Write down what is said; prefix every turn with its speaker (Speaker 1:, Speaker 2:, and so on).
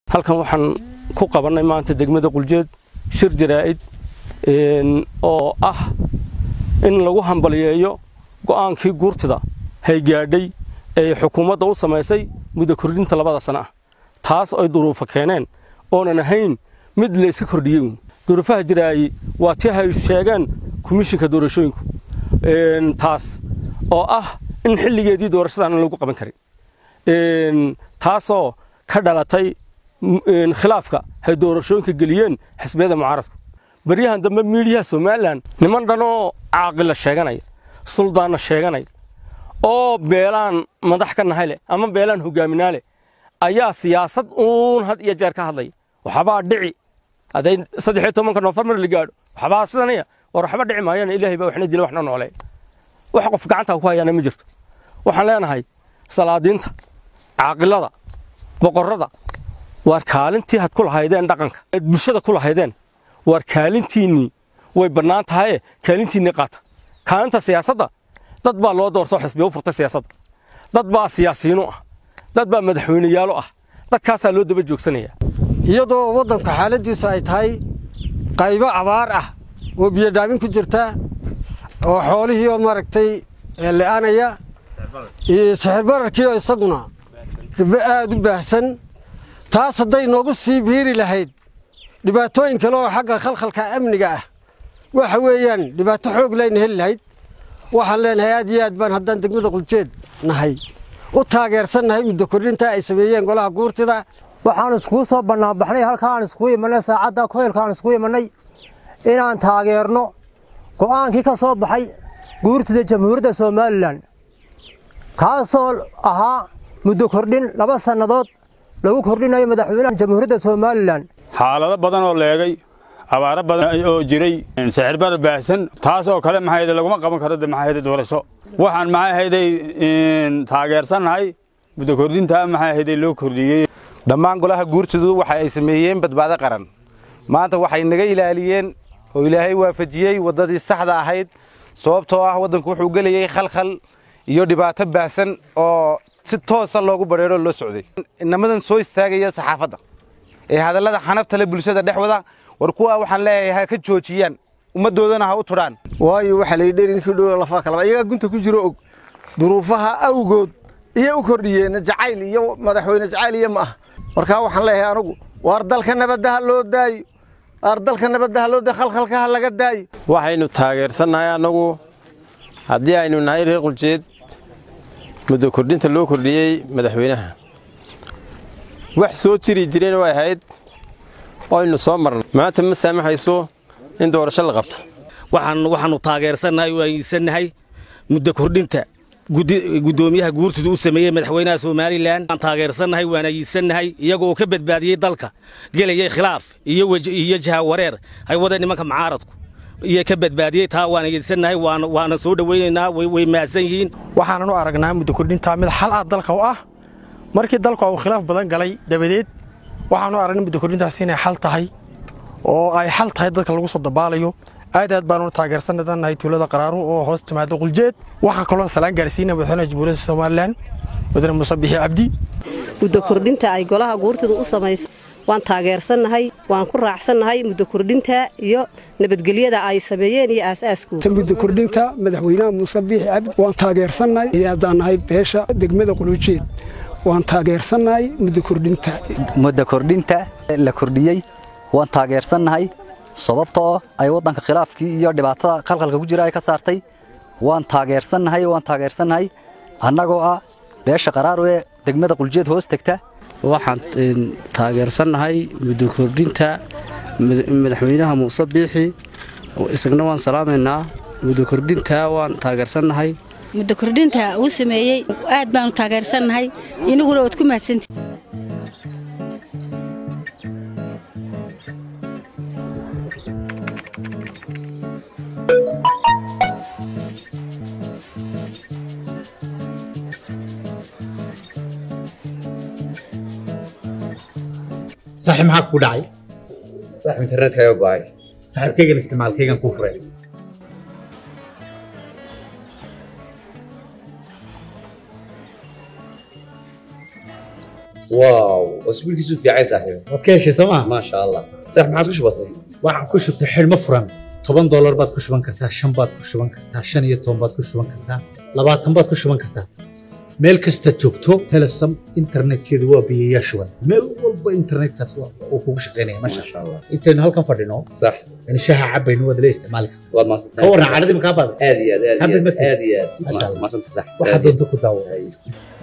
Speaker 1: halkan waxaan ku qabannay maanta degmada quljeed shir jaraa'id oo ah in lagu hambaliyeeyo go'aankii guurtida haygaadhay ee xukuumadda u samaysay muddo kordhinta labada sana ah taas ay duruufo keeneen oonan ahayn mid la iska kordhiyey duruufaha jiraayi waa tii hay sheegeen komishinka doorashooyinku taas oo ah in xilligeedii doorashadaana lagu qaban karin taasoo ka dhalatay khilaafka hay doorashooyinka geliyeen xisbiyada mucaaradku baryahan dambe miidiyaha somalilan niman dhanoo caaqila sheeganaya suldaanna sheeganaya oo beelaan madax ka nahay leh ama beelaan hogaaminaa leh ayaa siyaasad uun had iyo jeer ka hadlaya waxbaa dhici hadday saddexiyo tobanka noofembar la gaadho waxbaa sidanaya war waxba dhici maayana ilaahay baa waxna dila waxna noolee wax qof gacanta ku hayaana ma jirto waxaan leenahay salaadiinta caaqilada boqorrada waar kaalintii had ku lahaydeen dhaqanka eed bulshada ku lahaydeen waar kaalintiinnii way bannaan tahaye kaalintiinnii qaata kaalinta siyaasadda dad baa loo doortoo xisbiya u furtay siyaasadda dad baa siyaasiyiinu ah dad baa madaxweyneyaalo ah dadkaasaa loo daba joogsanaya
Speaker 2: iyadoo waddanku xaaladdiisu ay tahay qaybo abaar ah oo biyodhaamin ku jirta oo xoolihii oo maaragtay le'anaya iyo sixirbararkii oo isaguna aad u baahsan taas hadday noogu sii biiri lahayd dhibaatooyin kale oo xagga khalkhalka amniga ah waxa weeyaan dhibaato xoog layna heli lahayd waxaan leenahay aad iyo aad baan haddaan degmada quljeed nahay u taageersannahay muddo kordhinta ay sameeyeen golaha guurtida
Speaker 3: waxaan iskugu soo bannaanbaxnay halkaan iskugu imannay saacadda koylkaan iskugu imannay inaan taageerno go'aankii ka soo baxay guurtida jamhuuriyadda somalilan kaasoo ahaa muddo kordhin laba sannadood lagu kordhinayo madaxweynaha jamhuuriyadda somalilan
Speaker 4: xaalado badan oo leegay abaaro badan oo jiray sixirbar baahsan taas oo kale maxay laguma qaban karo maxay doorasho waxaan maxay ahayday taageersannahay muddo kordhinta maxay ahayday loo kordhiyey
Speaker 5: dhammaan golaha guurtidu waxa ay sameeyeen badbaado qaran maanta waxay naga ilaaliyeen oo ilaahay waafajiyey waddadii saxda ahayd sababtoo ah waddanku wuxuu gelayey khalkhal iyo dhibaato baahsan oo si toosa loogu badheeroo loo socday inamadan soo istaagaya saxaafadda ee hadallada xanafta le bulshada dhex wada war kuwaa waxaan leeyahay ha ka joojiyaan ummaddoodana ha u tudhaan
Speaker 6: waayo waxaa layidhi dherinkii dhow lafa kalaba iyagaa gunta ku jiro og duruufaha awgood iyo u kordhiyeen jacayl iyo madaxweyne jacayl iyo ma ah markaa waxaan leeyahay anugu waar dalka nabadda ha loo daayo waar dalka nabadda ha loo daayo khalkhalka ha laga daayo
Speaker 7: waxaynu taageersannahay annagu haddii aynu nahay reer quljeed muddo kordhinta loo kordhiyey madaxweynaha wax soo jiri jireen way ahayd oynu soo marnay maanta ma saamaxayso in doorasho la qabto
Speaker 8: waxaannu taageersannahay oo aysannahay muddo kordhinta guddoomiyaha guurtida u sameeyey madaxweynaha somalilan waan taageersannahay waan ayidsannahay iyagoo ka badbaadiyey dalka gelayay khilaaf iyo jaha wareer hay wada nimanka mucaaradku iyo ka badbaadiyey taa waan ayidsannahay waana soo dhowaynaynaa way mahadsan yihiin
Speaker 9: waxaanan u aragnaa muddo kordhintaa mid xal ah dalka u ah markii dalku uu khilaaf badan galay dabadeed waxaanu aragnay muddo kordhintaas inay xal tahay oo ay xal tahay dadka lagu soo dabaalayo aad aad baanu taageersannahay tuulada qaraaru oo hoos timaada quljeed waxaan kaloo salaan gaarsiinaya madaxweynaha jamhuuriyadda somalilan mudane muuse bixi cabdi
Speaker 10: muddo kordhinta ay golaha guurtida u samaysay waan taageersannahay waan ku raacsannahay muddo kordhinta iyo nabadgelyada ay sameeyeen iyo aasaaskooda
Speaker 11: muddo kordhinta madaxweynaha muuse biixi cabdi waan taageersannahay haddaan nahay beesha degmada qulujeed waan taageersannahay muddo kordhinta
Speaker 12: muddo kordhinta la kordhiyey waan taageersannahay sababtoo ay waddanka khilaafkii iyo dhibaatada khalkhalka ku jira ay ka saartay waan taageersannahay waan taageersannahay annagoo ah beesha qaraaru ee degmada quljeed hoos tegta
Speaker 13: waxaan taageersannahay muddo kordhinta madaxweynaha muuse biixi isagna waan salaamaynaa muddo kordhinta waan taageersannahay
Speaker 14: muddo kordhinta uu sameeyey aad baanu taageersannahay inaguna waad ku mahadsanti
Speaker 15: saaxiib maxaa kugu dhacay
Speaker 16: saaxiib internetka ayaa go'ay
Speaker 15: saaxiibkaygan isticmaalkaygan kuu furay
Speaker 16: واو oo isbiilkiisu fiicay saaxiib
Speaker 15: waad ka heshay soo maa
Speaker 16: maasha allah saaxiib maxaad ku shubatay
Speaker 15: waxaan ku shubtay xidhmo furan toban doolar baad ku shuban kartaa shan baad ku shuban kartaa shan iyo toban baad ku shuban kartaa labaatan baad ku shuban kartaa meel kasta joogto telesom internetkeedu waa biyayaa shuban meel walba internetkaas waa- uu kugu shaqaynaya masha allah intaynu halkan fadhino
Speaker 16: sax
Speaker 15: yani shaaha cabayno waad la isticmaali kartaa
Speaker 16: waad maasantahay
Speaker 15: ka warran caadadii makaa baada
Speaker 16: aad iyo aad aad iyo
Speaker 15: Happy
Speaker 16: aad
Speaker 15: birthday.
Speaker 16: aad iyo aad
Speaker 15: Masha Allah.
Speaker 16: maasanta sax
Speaker 15: waxaad doonto ku daawo
Speaker 16: Ay.